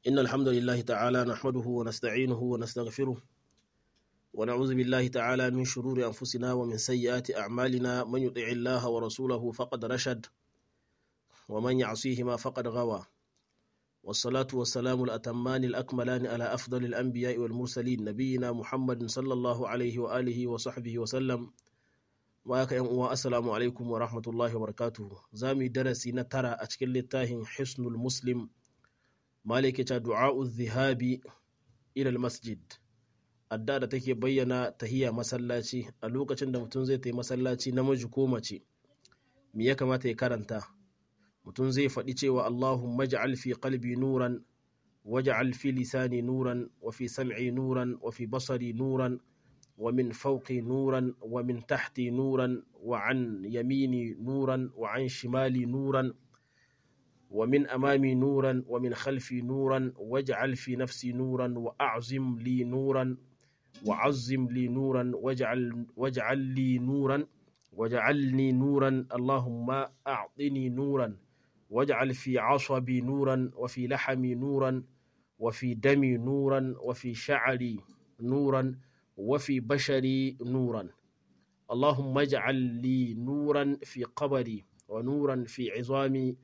إن الحمد لله تعالى نحمده ونستعينه ونستغفره ونعوذ بالله تعالى من شرور أنفسنا ومن سيئات أعمالنا من يطع الله ورسوله فقد رشد ومن يعصيهما فقد غوى والصلاة والسلام الأتمان الأكملان على أفضل الأنبياء والمرسلين نبينا محمد صلى الله عليه وآله وصحبه وسلم وياك يوم السلام عليكم ورحمة الله وبركاته زامي درسي نترى أشكل للتاهن حسن المسلم مالك دعاء الذهاب إلى المسجد adda da take bayyana tahiya masallaci a lokacin da mutum zai ta masallaci namiji ko mace me ya kamata ya karanta mutum zai faɗi cewa Allahumma ja'al fi qalbi nuran waj'al fi lisani nuran wa fi sam'i nuran wa fi basari nuran wa min fawqi nuran wa min tahti nuran wa an yamini nuran wa an shimali nuran ومن أمامي نورا ومن خلفي نورا واجعل في نفسي نورا وأعظم لي نورا وعظم لي نورا واجعل واجعل لي نورا واجعلني نورا اللهم أعطني نورا واجعل في عصبي نورا وفي لحمي نورا وفي دمي نورا وفي شعري نورا وفي بشري نورا اللهم اجعل لي نورا في قبري ونورا في عظامي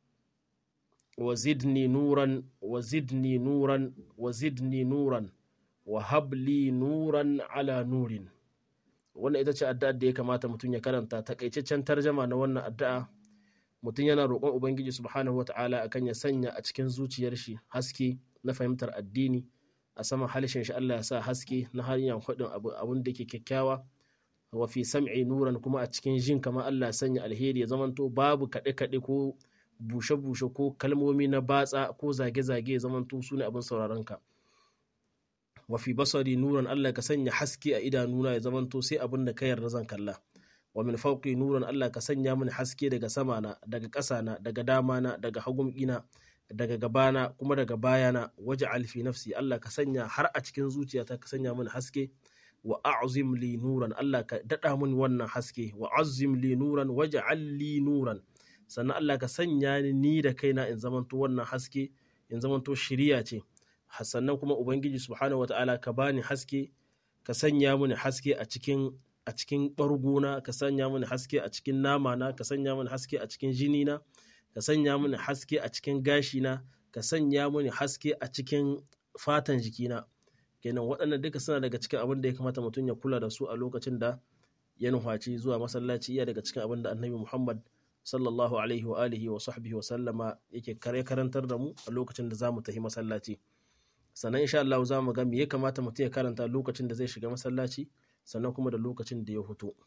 وزدني نورا وزدني نورا وزدني نورا وهب لي نورا على نور wannan ita ce addu'ar da ya kamata mutum ya karanta takaitaccen tarjama na wannan addu'a mutum yana roƙon ubangiji subhanahu wata'ala akan ya sanya a cikin zuciyar shi haske na fahimtar addini a saman halishin shi Allah ya sa haske na hanyar faɗin abun da ke kyakkyawa wa fi sam'i nuran kuma a cikin jin kamar Allah ya sanya alheri ya zamanto babu kaɗe-kaɗe ko bushe-bushe ko kalmomi na batsa ko zage-zage zamanto su ne abin sauraron ka wafi basari nuran Allah ka sanya haske a idanuna ya zamanto sai abin da ka yarda zan kalla wa min fauqi nuran Allah ka sanya mini haske daga sama na daga ƙasa na daga dama na daga hagun ina daga gabana kuma daga bayana waje alfi nafsi Allah ka sanya har a cikin zuciyata ka sanya mini haske wa a'zim li nuran Allah ka dada mini wannan haske wa azim li nuran waj'al li nuran sannan Allah ka sanya ni ni da kaina in zamanto wannan haske in zamanto shiriya ce sannan kuma ubangiji subhanahu wata'ala ka bani haske ka sanya mini haske a cikin a cikin bargona ka sanya mini haske a cikin namana ka sanya mini haske a cikin jinina ka sanya mini haske a cikin gashina ka sanya mini haske a cikin fatan jikina kenan waɗannan duka suna daga cikin abin da ya kamata mutum ya kula da su a lokacin da ya nufaci zuwa masallaci iya daga cikin abin da annabi muhammad sallallahu alaihi wa alihi wa sahbihi wa sallama yake kare karantar da mu a lokacin da zamu tafi masallaci sannan insha Allah za mu ga me ya kamata mutum ya karanta lokacin da zai shiga masallaci sannan kuma da lokacin da ya fito